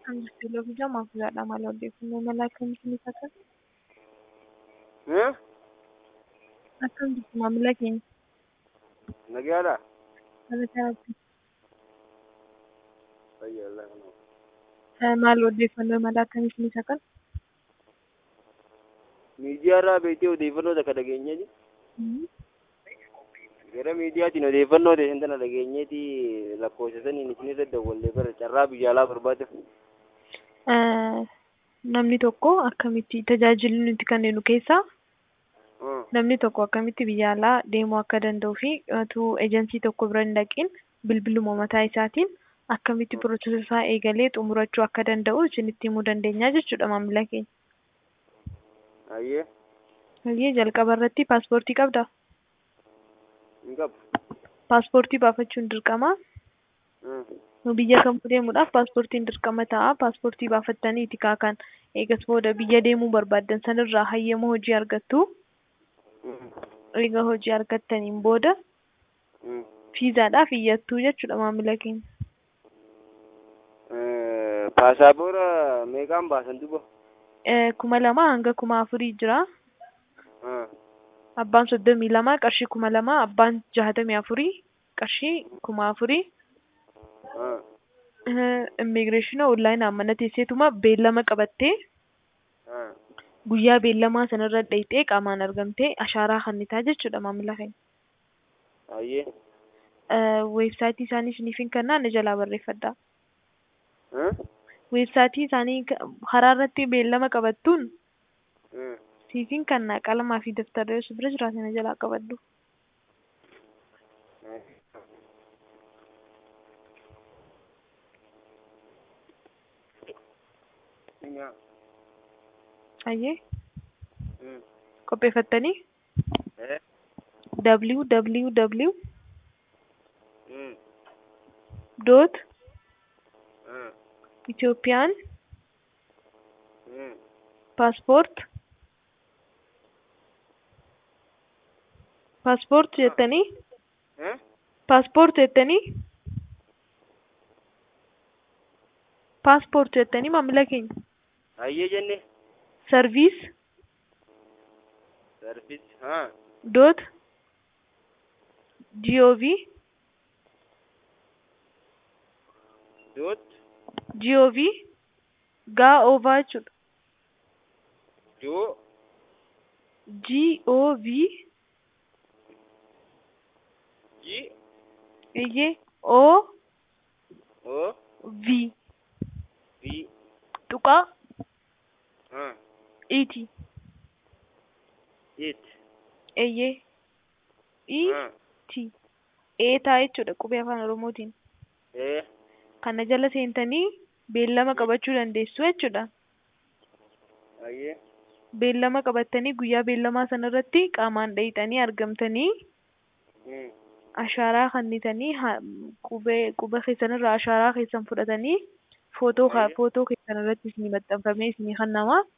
Akkam jirtu Loofi Jamaaf Jaadha maal odeeffannoo mala akkamiitiin ibsatan? Hã? Akkam jirtu maamila keenya? Nagaadha? Haala kanatti Fayyaa Allah kanaa. eh, maal odeeffannoo mala akkamiitiin ibsatan? Miidiyaa irraa beektee odeeffannoo takka dhageenyeeti. Mhm. Gara miidiyaatiin odeeffannoo ta'e sana dhageenyeeti lakkoofsa saniin isinirra dawwallee bara carraa biyya alaa barbaadeef. Eh, Namni tokko akkamitti tajaajilli nuti kennu keessaa Hã. namni tokko akkamitti biyya alaa deemuu akka danda'uu fi utuu ejensii tokko bira hin dhaqiin bilbiluma mataa isaatiin akkamitti piroosesa isaa eegalee xumurachuu akka danda'u isinitti himuu dandeenya jechuudha maamila keenya. Ayyee. Hayyee jalqaba irratti paaspoortii qabdaa? Hin qabu. Paaspoortii baafachuun dirqama. Hã. Nu biyya kamuu deemuudhaaf paaspoortiin dirqama ta'a. Paaspoortii baafattaniiti kaakan eegas booda biyya deemuu barbaaddan sanirraa hayyama hojii argattu. Hum. Eega hojii argattaniin booda Hum. fiizaadhaaf iyyattuu jechuudha maamila keenya. Eh, Paasaapora meeqaan baasan duba? Eh, kuma lama hanga kuma afurii jira. Hã. Abbaan soddomii lama qarshii kuma lama abbaan jahatamii afurii qarshii kuma afurii. Hã. Immigireeshina onlaayinaan mana teesseetuma beellama qabattee Hã. guyyaa beellamaa sanarra dhayxee qaamaan argamtee ashaaraa kennitaa jechuudha maamila keenya. Ayyee. Weebsaayitii isaanii isiniif hin kennaa na jalaa barreeffadhaa. Hã. Weebsaayitii isaanii ka- karaa irratti beellama qabattuun Hã. siif hin kennaa qalamaa fi daftara yoo si bira jiraate na jalaa qabadhu. Hã. Ayyee Hum. qopheeffattanii Eh. www Hum. dot Hã. Itoophiyaan Hum. paaspoort paaspoort jettanii Hã. paaspoort jettanii paaspoort jettanii maamila keenya Ayyee jenne. sarviis Sarvis. Hã. dot gov Dot. gov gaa oovaa jechuudha Jo. gov Ji. iyyee o O. v Vi. tuqaa Hã. iti It. iyyee i Hã. ti eetaa jechuudha qubee afaan oromootiin Eh. kana jala seentanii beellama qabachuu dandeessu jechuudha. Ayyee. Beellama qabattanii guyyaa beellamaa sanarratti qaamaan dhayxanii argamtanii Hum. ashaaraa kennitanii ha- qubee quba keessanirraa ashaaraa keessan fudhatanii footoo ka- Ayyee. footoo keessan irratti isinii maxxanfamee isinii kennama.